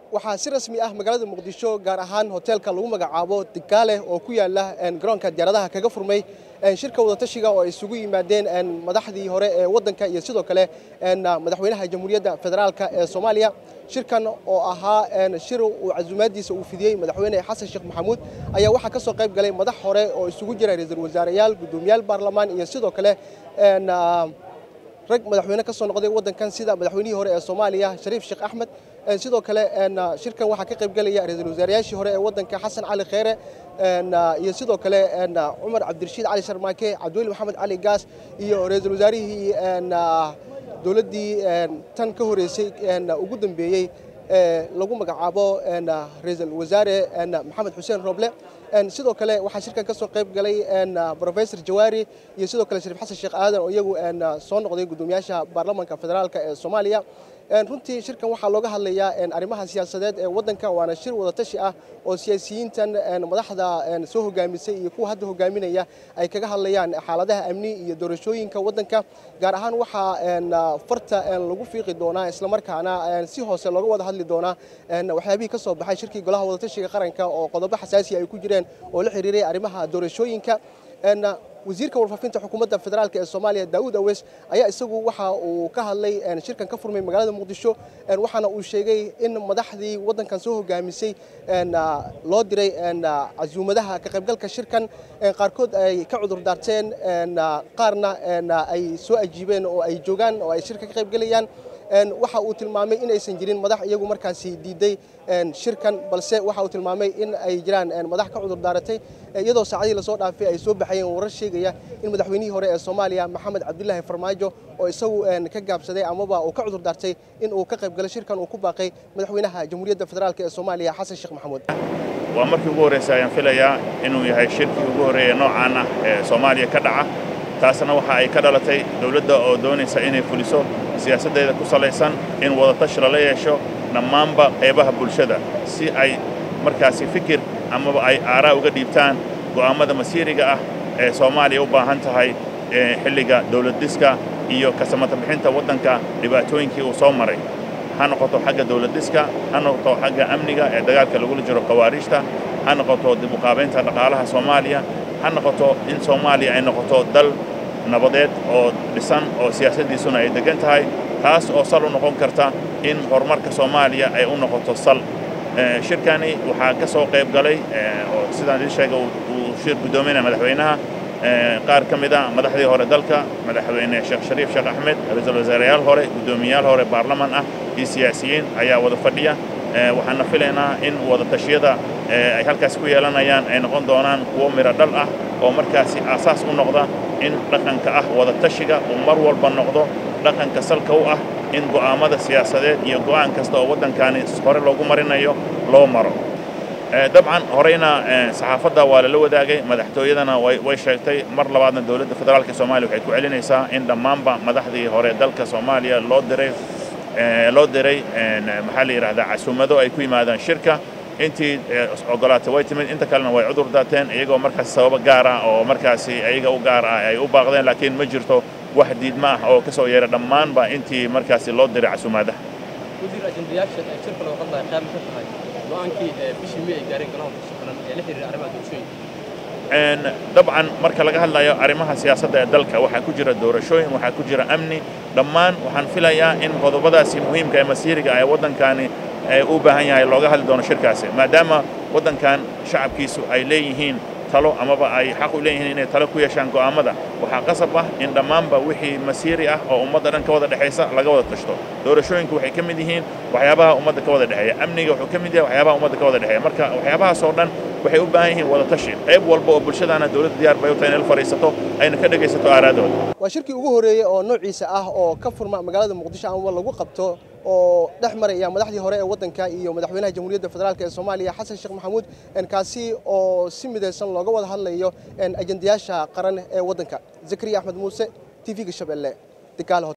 waxaa si rasmi ah magaalada muqdisho gaar ahaan hoteelka lagu magacaabo digaale oo ku yaala garoonka diyaaradaha kaga furmay shirka wadatashiga oo ay isugu yimaadeen madaxdii hore ee waddanka iyo sidoo kale madaxweynaha jamhuuriyadda federaalka ee soomaaliya shirkan oo ahaa shir uu casuumaadiisa uu fidiyey madaxweyne xasan sheekh maxamuud ayaa waxaa ka soo qayb galay madax hore oo isugu jira ra-iisul wasaareyaal guddoomiyaal baarlamaan iyo sidoo kale rag madaxweyne ka soo noqday waddankan sida madaxweynihii hore ee soomaaliya shariif sheekh axmed sidoo kale shirkan waxaa ka qayb gelaya ra-iisul wasaarayaashii hore ee waddanka xasan cali kheyre iyo sidoo kale cumar cabdirashiid cali sharmaake cabdiweli maxamed cali gaas iyo ra-iisul wasaarihii dowladdii tan ka horeysay ugu dambeeyey lagu magacaabo ra-iisul wasaare maxamed xuseen roble sidoo kale waxaa shirkan ka soo qayb galay rofesor jawaari iyo sidoo kale shariif xasan sheekh aadan oo iyagu soo noqday guddoomiyaasha baarlamanka federaalka ee soomaaliya runtii shirkan waxaa looga hadlayaa arrimaha siyaasadeed ee waddanka waana shir wadatashi ah oo siyaasiyiintan madaxda soo hogaamisay iyo kuwa hadda hogaaminaya ay kaga hadlayaan xaaladaha amni iyo doorashooyinka waddanka gaar ahaan waxaa farta lagu fiiqi doonaa islamarkaana si hoose looga wada hadli doonaa waxyaabihii ka soo baxay shirkii golaha wadatashiga qaranka oo qodobo xasaasi ay ku jireen oo la xiriiray arrimaha doorashooyinka wasiirka warfaafinta xukuumadda federaalk ee soomaaliya daawud aweys ayaa isagu waxa uu ka hadlay shirkan ka furmay magaalada muqdisho waxaana uu sheegay in madaxdii waddankan soo hogaamisay loo diray casuumadaha ka qaybgalka shirkan qaarkood ay ka cudur daarteen qaarna ay soo ajiibeen oo ay joogaan oo ay shirka ka qaybgelayaan waxa uu tilmaamay in aysan jirin madax iyagu markaasi diiday shirkan balse waxa uu tilmaamay in ay jiraan madax ka cudur daaratay iyadoo saacadihii lasoo dhaafay ay soo baxayeen warar sheegaya in madaxweynihii hore ee soomaaliya maxamed cabdilaahi farmaajo oo isagu ka gaabsaday amaba uu ka cudur daartay in uu ka qayb galo shirkan uu ku baaqay madaxweynaha jamhuuriyadda federaalk ee soomaaliya xasan sheekh maxamuud waa markii ugu horreysay ayaan filayaa inuu yahay shirkii ugu horreeya noocaan ah ee soomaaliya ka dhaca taasna waxa ay ka dhalatay dawladda oo doonaysa inay fuliso siyaasaddeeda ku salaysan in wadatashi lala yeesho dhammaanba qaybaha bulshada si ay markaasi fikir amaba ay aaraa uga dhiibtaan go'aammada masiiriga ah ee soomaaliya u baahan tahay xilliga dawladdhiska iyo kasamata bixinta waddanka dhibaatooyinkii uu soo maray ha noqoto xagga dawladdhiska ha noqoto xagga amniga ee dagaalka lagula jiro khawaariijta ha noqoto dib u qaabaynta dhaqaalaha soomaaliya ha noqoto in soomaaliya ay noqoto dal nabadeed oo dhisan oo siyaasaddiisuna ay deggan tahay taas oo sal u noqon karta in horumarka soomaaliya ay u noqoto sal shirkani waxaa ka soo qayb galay oo sidaan idin sheega uu shir guddoominaya madaxweynaha qaar ka mid a madaxdii hore dalka madaxweyne sheekh shariif sheekh axmed ra-iisul wasaareyaal hore guddoomiyayaal hore baarlaman ah iyo siyaasiyiin ayaa wada fadhiya waxaana filaynaa in wadatashyada ay halkaas ku yeelanayaan ay noqon doonaan kuwo midho dhal ah oo markaasi aasaas u noqda in dhaqanka ah wadatashiga uu mar walba noqdo dhaqanka salka u ah in go'aammada siyaasadeed iyo go'aan kasta oo waddankaani hore loogu marinayo loo maro dabcan horeyna saxaafadda waa lala wadaagay madaxtooyadana way sheegtay mar labaadna dowladda federaalka soomaaliya waxay ku celinaysaa in dhammaanba madaxdii hore dalka soomaaliya loo diray loo diray maxaa la yidhahdaa casuumado ay ku yimaadaan shirka intii ogolaatay way timid inta kalena way cudur daateen iyagoo markaasi sababo gaar ah oo markaasi ayaga u gaar ah ay u baaqdeen laakiin ma jirto wax diidma ah oo ka soo yeera dhammaanba intii markaasi loo diray casuumaadaha wasiir ajendayaasha ee shirka loo qadlaya qayb ka tahay go'aankii bishii may ay gaareen golaha kusugan ee la xiriira arrimaha doorashooyinka dabcan marka laga hadlayo arrimaha siyaasadda ee dalka waxaa ku jira doorashooyin waxaa ku jira amni dhammaan waxaan filayaa in qodobadaasi muhiimka ee masiiriga ee waddankani u baahan yahay looga hadli doono shirkaasi maadaama waddankan shacabkiisu ay leeyihiin talo amaba ay xaq u leeyihiin inay talo ku yeeshaan go'aammada waxaa qasab ah in dhammaanba wixii masiiri ah oo ummadda dhan ka wada dhexaysa laga wada tashto doorashooyinku waxay ka mid yihiin waxyaabaha ummadda ka wada dhexeeya amniga wuxuu ka mid yahay waxyaabaha ummadda ka wada dhexeeya marka waxyaabahaas oo dhan waxay u baahan yihiin wada tashi qayb walba oo bulshadaana dowladda diyaar bay u tahay inay la fadhiisato ayna ka dhegaysato aaraadooda waa shirkii ugu horreeyey oo noociisa ah oo ka furma magaalada muqdisho amaba lagu qabto oo dhex maraya madaxdii hore ee waddanka iyo madaxweynaha jamhuuriyadda federaalk ee soomaaliya xasan sheekh maxamuud kaasi oo si midaysan looga wada hadlayo ajendayaasha qaran ee waddanka zakariya axmed muuse t v-ga shabeelle